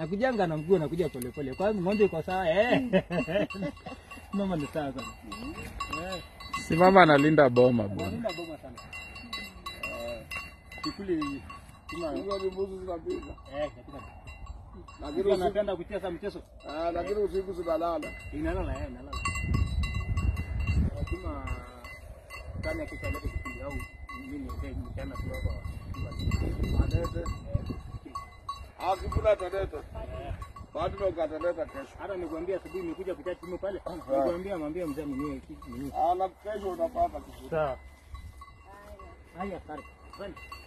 nakujanga na mguu nakuja polepole. Kwa hiyo ng'ombe iko sawa eh. Mama ni sawa sana. Eh, Si mama analinda boma bwana. wanaenda boma sana. Eh, kikuli kama Hizo ni mbuzi zinapika. eh katika. Lakini Kila usiku, anapenda kucheza mchezo. ah, lakini usiku zinalala. Inalala eh, inalala. Lazima ndani ya kisha lete kipindi au mimi ndio mchana tu hapa. Atete. Akikula ataleta. Bado ndo kataleta kesho. Hata nikwambia asubuhi nimekuja kucha timu pale. Nikwambia mwambie mzee mwenyewe kitu mwenyewe. Ah, na kesho utapata kizuri. Sawa. Haya, asante. Asante.